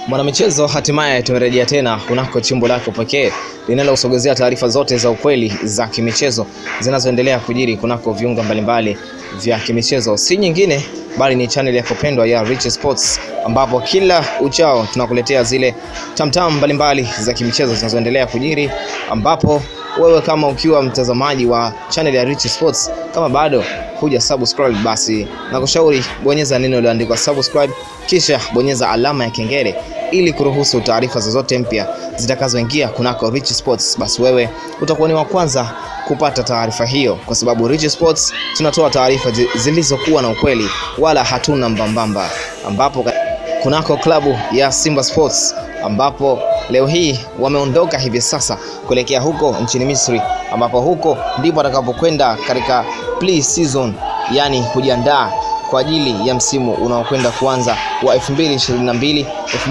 Mwanamichezo, hatimaye tumerejea tena kunako chimbo lako pekee linalousogezea taarifa zote za ukweli za kimichezo zinazoendelea kujiri kunako viunga mbalimbali vya kimichezo, si nyingine bali ni channel yako pendwa ya Rich Sports, ambapo kila uchao tunakuletea zile tamtam mbalimbali za kimichezo zinazoendelea kujiri, ambapo wewe kama ukiwa mtazamaji wa channel ya Rich Sports, kama bado huja subscribe, basi nakushauri bonyeza neno lililoandikwa subscribe, kisha bonyeza alama ya kengele ili kuruhusu taarifa zozote mpya zitakazoingia kunako Rich Sports, basi wewe utakuwa ni wa kwanza kupata taarifa hiyo, kwa sababu Rich Sports tunatoa taarifa zilizokuwa na ukweli, wala hatuna mbambamba, ambapo kunako klabu ya Simba Sports ambapo leo hii wameondoka hivi sasa kuelekea huko nchini Misri, ambapo huko ndipo atakapokwenda katika pre-season, yani kujiandaa kwa ajili ya msimu unaokwenda kuanza wa 2022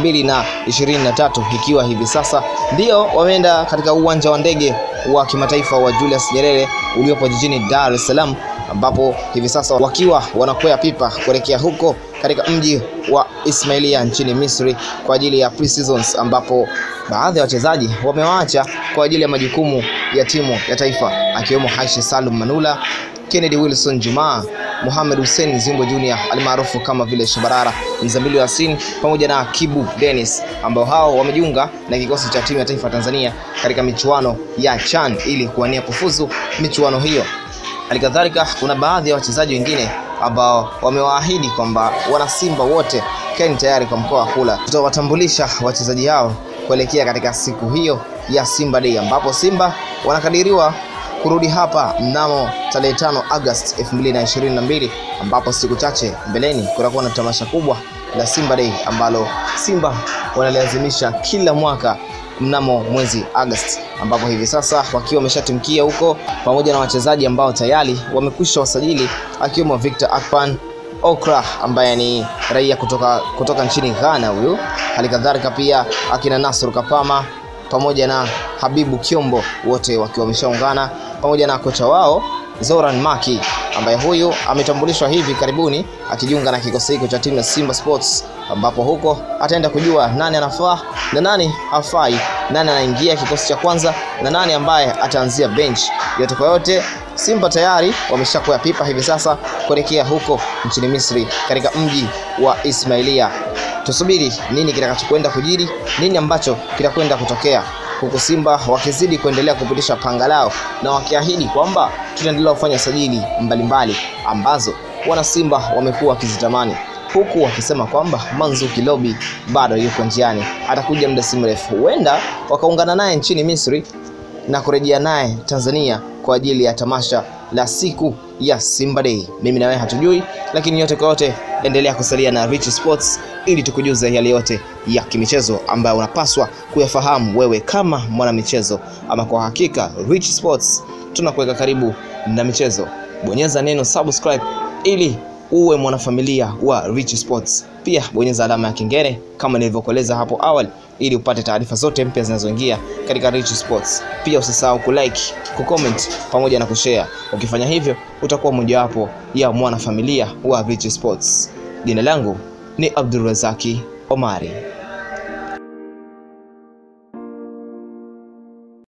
2023, ikiwa hivi sasa ndio wameenda katika uwanja wa ndege wa kimataifa wa Julius Nyerere uliopo jijini Dar es Salaam, ambapo hivi sasa wakiwa wanakwea pipa kuelekea huko katika mji wa Ismailia nchini Misri kwa ajili ya pre-seasons, ambapo baadhi ya wachezaji wamewaacha kwa ajili ya majukumu ya timu ya taifa akiwemo Aishi Salum Manula, Kennedy Wilson Jumaa, Mohamed Hussein Zimbo Junior almaarufu kama vile Shabarara, Mzamilu Yasin pamoja na Kibu Dennis ambao hao wamejiunga na kikosi cha timu ya taifa Tanzania katika michuano ya CHAN ili kuwania kufuzu michuano hiyo. Halikadhalika kuna baadhi ya wachezaji wengine ambao wamewaahidi kwamba wana Simba wote keni tayari kwa mkoa wa kula. Tutawatambulisha wachezaji hao kuelekea katika siku hiyo ya Simba Day ambapo Simba wanakadiriwa kurudi hapa mnamo tarehe 5 Agosti 2022 ambapo siku chache mbeleni kutakuwa na tamasha kubwa la Simba Day ambalo Simba wanaliazimisha kila mwaka mnamo mwezi Agosti, ambapo hivi sasa wakiwa wameshatimkia huko pamoja na wachezaji ambao tayari wamekwisha wasajili akiwemo Victor Akpan Okra ambaye ni raia kutoka, kutoka nchini Ghana huyu, halikadhalika pia akina Nasr Kapama pamoja na Habibu Kiombo wote wakiwa wameshaungana pamoja na kocha wao Zoran Maki ambaye huyu ametambulishwa hivi karibuni akijiunga na kikosi hiko cha timu ya Simba Sports, ambapo huko ataenda kujua nani anafaa na nani hafai, nani anaingia kikosi cha kwanza na nani ambaye ataanzia bench. Yote kwa yote, Simba tayari wameshakwea pipa hivi sasa kuelekea huko nchini Misri katika mji wa Ismailia. Tusubiri nini kitakachokwenda kujiri, nini ambacho kitakwenda kutokea huku Simba wakizidi kuendelea kupitisha panga lao na wakiahidi kwamba tutaendelea kufanya sajili mbalimbali ambazo wana Simba wamekuwa wakizitamani, huku wakisema kwamba Manzuki Lobi bado yuko njiani, atakuja muda si mrefu, huenda wakaungana naye nchini Misri na kurejea naye Tanzania kwa ajili ya tamasha la siku ya Simba Day. Mimi na wewe hatujui, lakini yote kwa yote, endelea kusalia na Rich Sports ili tukujuze yale yote ya kimichezo ambayo unapaswa kuyafahamu wewe kama mwanamichezo. Ama kwa hakika Rich Sports tunakuweka karibu na michezo. Bonyeza neno subscribe ili uwe mwanafamilia wa Rich Sports. Pia bonyeza alama ya kengele kama nilivyokueleza hapo awali ili upate taarifa zote mpya zinazoingia katika Rich Sports. Pia usisahau kulike, kucomment pamoja na kushare. Ukifanya hivyo utakuwa mojawapo ya mwanafamilia wa Rich Sports. Jina langu ni Abdulrazaki Omari.